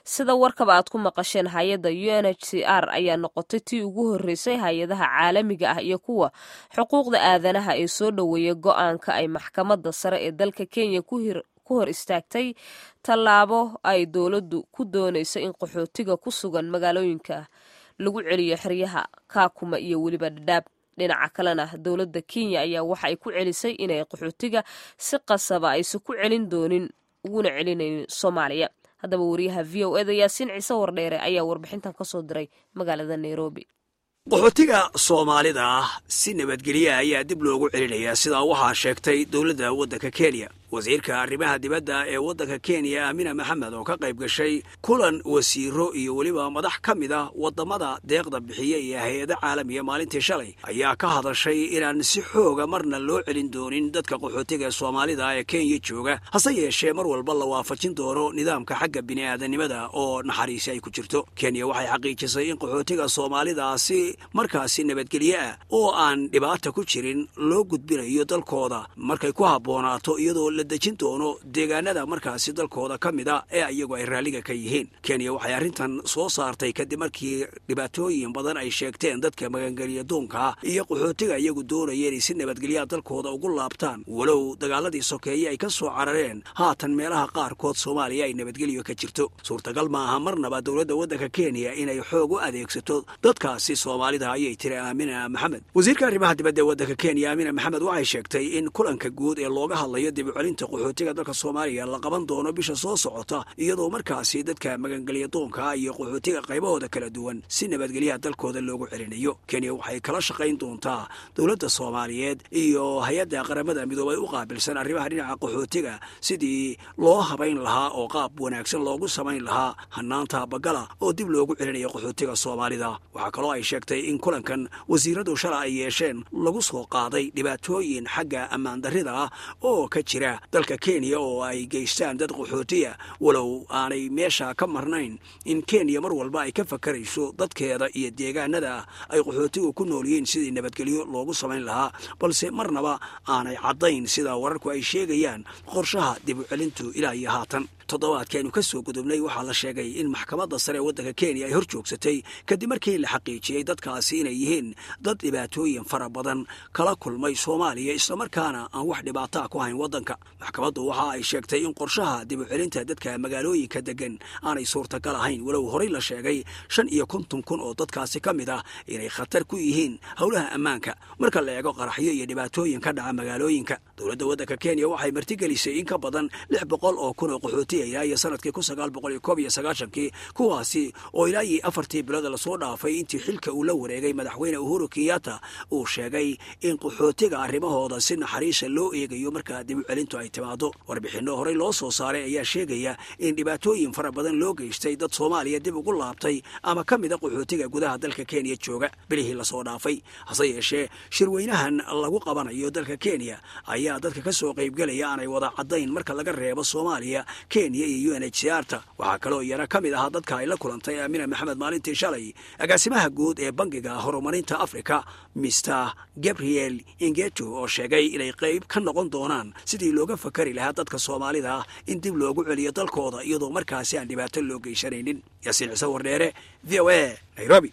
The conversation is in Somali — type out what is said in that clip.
sida warkaba aad ku maqasheen hay-adda u n h c r ayaa noqotay tii ugu horreysay hay-adaha caalamiga ah iyo kuwa xuquuqda aadanaha ee soo dhoweeya go-aanka ay maxkamadda sare ee dalka kenya ku hor istaagtay tallaabo ay dowladdu ku doonayso in qaxootiga ku sugan magaalooyinka lagu celiyo xeryaha kaakuma iyo weliba dhadhaab dhinaca kalena dowladda kenya ayaa waxa ay ku celisay inay qaxootiga si qasaba aysan ku celin doonin uguna celinaynin soomaaliya haddaba wariyaha v o eda yaasiin ciise wardheere ayaa warbixintan ka soo diray magaalada nairobi qaxootiga soomaalida ah si nabadgelya ayaa dib loogu celinayaa sidaa waxaa sheegtay dowladda waddanka kenya wasiirka arrimaha dibadda ee waddanka kenya aamina maxamed oo ka qayb gashay kulan wasiiro iyo weliba madax ka mid ah waddamada deeqda bixiya iyo hay-ada caalamiya maalintii shalay ayaa ka hadashay inaan si xooga marna loo celin doonin dadka qaxootiga soomaalida ee kenya jooga hase yeeshee mar walba la waafajin doono nidaamka xagga bini'aadanimada oo naxariisi ay ku jirto kenya waxay xaqiijisay in qaxootiga soomaalidaasi markaasi nabadgelye ah oo aan dhibaata ku jirin loo gudbinayo dalkooda markay ku habboonaato iyadoo la dejin doono deegaanada markaasi dalkooda ka mid a ee iyagu ay raalliga ka yihiin kenya waxay arrintan soo saartay kadib markii dhibaatooyin badan ay sheegteen dadka magangelya doonkaa iyo qaxootiga iyagu doonaya inay si nabadgelyaa dalkooda ugu laabtaan walow dagaaladii sokeeye ay ka soo carareen haatan meelaha qaarkood soomaaliya ay nabadgelyo ka jirto suurtagal maaha marnaba dowladda waddanka kenya inay xoog u adeegsato dadkaasi soomaalida ayay tiri aamina maxamed wasiirka arrimaha dibadda ee waddanka kenya aamina maxamed waxay sheegtay in kulanka guud ee looga hadlayo dib qaxootiga dalka soomaaliya la qaban doono bisha soo socota iyadoo markaasi dadka magangelya doonka iyo qaxootiga qaybahooda kala duwan si nabadgelyaha dalkooda loogu celinayo kenya waxay kala shaqayn doontaa dowladda soomaaliyeed iyo hay-adda qaramada midoobay u qaabilsan arrimaha dhinaca qaxootiga sidii loo habayn lahaa oo qaab wanaagsan loogu samayn lahaa hanaanta bagala oo dib loogu celinayo qaxootiga soomaalida waxaa kaloo ay sheegtay in kulankan wasiiradu shala ay yeesheen lagu soo qaaday dhibaatooyin xagga ammaandarrida ah oo ka jira dalka kenya oo ay geystaan dad qaxootiya walow aanay meesha ka marnayn in kenya mar walba ay ka fakarayso dadkeeda iyo deegaanada ay qaxootigu ku nool yihiin sidii nabadgelyo loogu samayn lahaa balse marnaba aanay caddayn sida wararku ay sheegayaan qorshaha dib u celintu ilaa iyo haatan toddobaadkaaynu ka soo gudubnay waxaa la sheegay in maxkamadda sare ee waddanka kenya ay hor joogsatay kadib markii la xaqiijiyey dadkaasi inay yihiin dad dhibaatooyin fara badan kala kulmay soomaaliya islamarkaana aan wax dhibaataa ku hayn waddanka maxkamaddu waxa ay sheegtay in qorshaha dib u celinta dadka magaalooyinka deggan aanay suurtagal ahayn walow horey la sheegay shan iyo konton kun oo dadkaasi ka mid ah inay khatar ku yihiin howlaha ammaanka marka la eego qaraxyo iyo dhibaatooyin ka dhaca magaalooyinka dowladda waddanka kenya waxay martigelisay in ka badan lix boqol oo kun oo qaxooti ilaa iyo sanadkii kun sagaal boqol iyo koob iyo sagaashankii kuwaasi oo ilaa iyo afartii bilooda lasoo dhaafay intii xilka uu la wareegay madaxweyne uhuru kenyatta uu sheegay in qaxootiga arrimahooda si naxariisa loo eegayo markaa dib u celintu ay timaado warbixinno horey loo soo saaray ayaa sheegaya in dhibaatooyin fara badan loo geystay dad soomaaliya dib ugu laabtay ama ka mida qaxootiga gudaha dalka kenya jooga bilihii lasoo dhaafay hase yeeshee shirweynahan lagu qabanayo dalka kenya ayaa dadka ka soo qaybgelaya aanay wada caddayn marka laga reebo soomaaliya kenya iyo u n h c r ta waxaa kaloo iyana ka mid ahaa dadka ay la kulantay aamina maxamed maalintii shalay agaasimaha guud ee bangiga horumarinta afrika mister gabriel ingeto oo sheegay inay qayb ka noqon doonaan sidii looga fakari lahaa dadka soomaalida ah in dib loogu celiyo dalkooda iyadoo markaasi aan dhibaato loo geysanaynin yaasiin ciise wardheere v o a nairobi